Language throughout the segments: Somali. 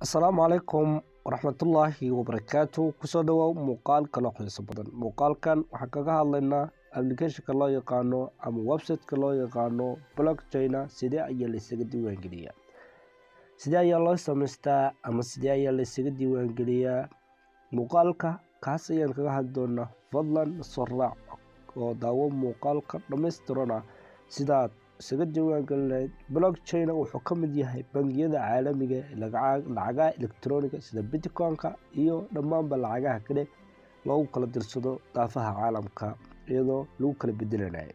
asalaamu calaykum waraxmatullaahi wabarakaatu kusoo dhawow muuqaal kaloo xiiso badan muuqaalkan waxaan kaga hadlaynaa applicationka loo yaqaano ama websiteka loo yaqaano blockchaina sidee ayaa laysaga diiwaangeliyaa sidee ayaa loo samaystaa ama sidee ayaa laysaga diiwaangeliyaa muuqaalka kaas ayaan kaga hadli doonaa fadlan soo raac oo daawo muuqaalka dhammaystirana sidaad isaga diiwaangelin lahayd blockchaina wuxuu ka mid yahay bangiyada caalamiga lacagaha electroniga sida bitcoin-ka iyo dhammaanba lacagaha kale loogu kala dirsado daafaha caalamka iyadoo lagu kala bedelanayo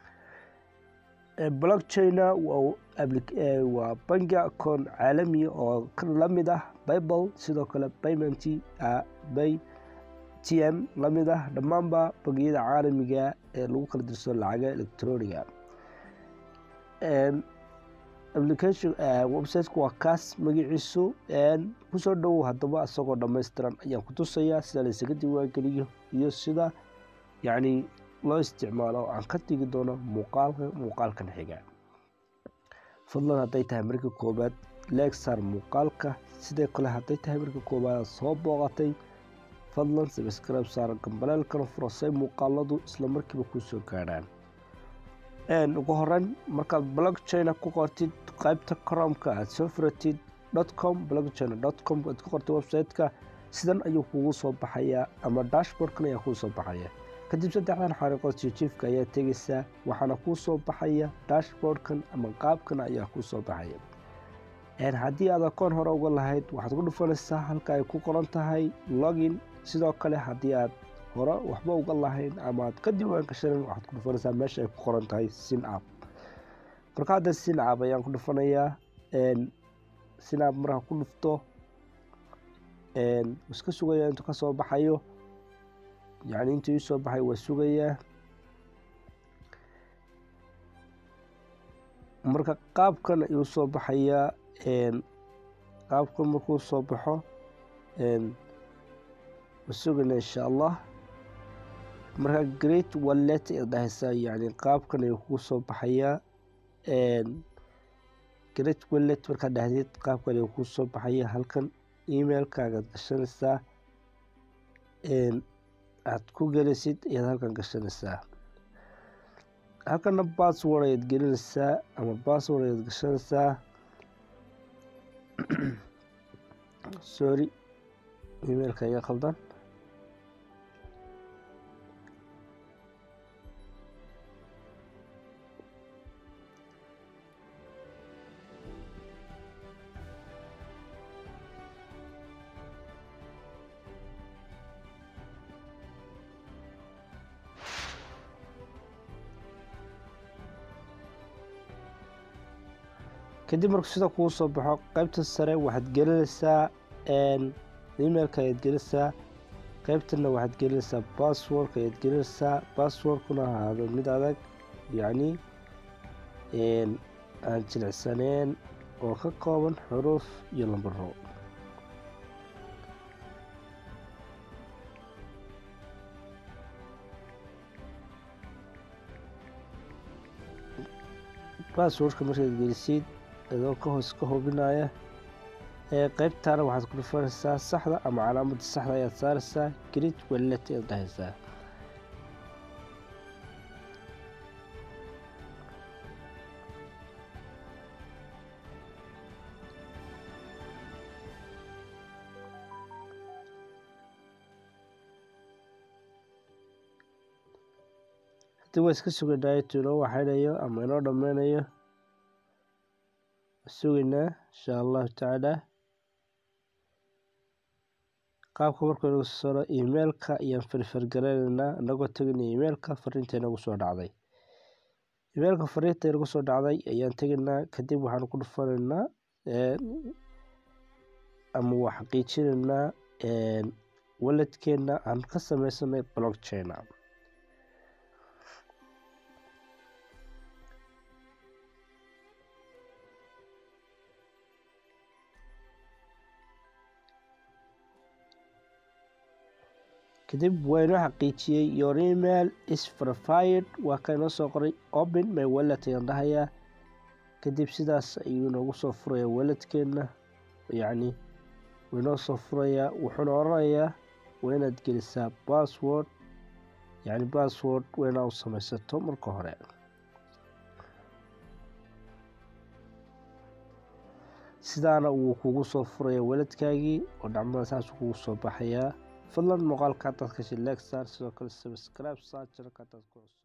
blockchaina waa bangi akoon caalamiya oo lamid ah bible sidoo kale payment bay t m lamid ah dhammaanba bangiyada caalamiga ee lagu kala dirsado lacagaha electroniga application websiteka waa kaas magaciisu kusoo dhowow haddaba isagoo dhammaystiran ayaan ku tusayaa sida laysaga diiwaangeliyo iyo sida yacni loo isticmaalo oo aan ka tegi doono muuqaalka muuqaalkan xiga fadlan hadday tahay marka koowaad leegsar muuqaalka sidoo kale hadday tahay marka koowaad soo booqatay fadlan sabscribe saar gambaleelkana furo say muuqaaladu isla markiiba kusoo gaadhaan ugu horeyn markaad blockchaina ku qortid qaybta cromka aad soo furatid dotcom blockchaina dotcom aad ku qortid website-ka sidan ayuu kugu soo baxayaa ama dashboardkan ayaa kuu soo baxaya kadib saddexdan xariiqood jijiifka ayaa tegaysaa waxaana kuu soo baxaya dashboardkan ama qaabkan ayaa kuu soo baxaya haddii aad akoon hore uga lahayd waxaad ku dhufanaysaa halka ay ku qoran tahay login sidoo kale haddii aad hore waxba uga lahayn ama aad ka diiwaan gashanan waxaad ku dhufanaysaa meesha ay ku qoran tahay sin app marka hadda sin app ayaan ku dhufanayaa sin app markaa ku dhufto iska sugaya intuu ka soo baxayo yacni intuu ii soo baxay waa sugayaa marka qaabkan ayuu soo baxayaa qaabkan markuu soo baxo waa sugayna insha allah marka great wallet ayaad dhahaysaa yani qaabkan ayuu kugu soo baxayaa great wallet markaad dhahdeed qaabkan ayuu kugu soo baxaya halkan emailkaagaad gashanaysaa aad ku gelaysid ayaad halkan gashanaysaa halkana bassword ayaad gelinaysaa ama bassword ayaad gashanaysaa sorry emailka iga khaldan kadib marku sida kuu soo baxo qaybta sare waxaad gelinaysaa emailka ayaad gelinaysaa qaybtana waxaad gelinaysaa basswordka ayaad gelinaysaa basswordkuna ahaado mid adag yacni aan jilicsaneen oo ka kooban xuruuf iyo lambaro basswordka markaad gelisid adoo ka hoos ka hubinaya qaybtaana waxaad ku dhufanaysaa saxda ama calaamadda saxda ayaad saaraysaa grid wallet ayaad dhahaysaa haddii waa iska suganaayo tu inoo waxaynayo ama inoo dhameynayo sugaynaa insha allahu tacaala qaabka markuu inagu saro emailka ayaan farfargaranaynaa inagoo tegaynaa emailka fariinta inagu soo dhacday emailka fariinta inagu soo dhacday ayaan tegaynaa kadib waxaan ku dhufanaynaa ama waa xaqiijinaynaa waladkeena aan ka sameysanay blockchaina kadib waa inoo xaqiijiyey your email is verified waa ka inoo soo qoray open my wallet ayaan dhahayaa kadib sidaas ayuu inoogu soo furaya waladkeena yacni wuu inoo soo furayaa wuxuuna oranayaa waa inaad gelisaa bassword yacni bassword waa inaa u samaysato marka hore sidaana wuu kugu soo furaya weladkaagii oo dhacmada saas kugu soo baxayaa fadlan muuqaalka hadaad kashay legsar sidoo kale subscribe saar jarka hadaad ku cusub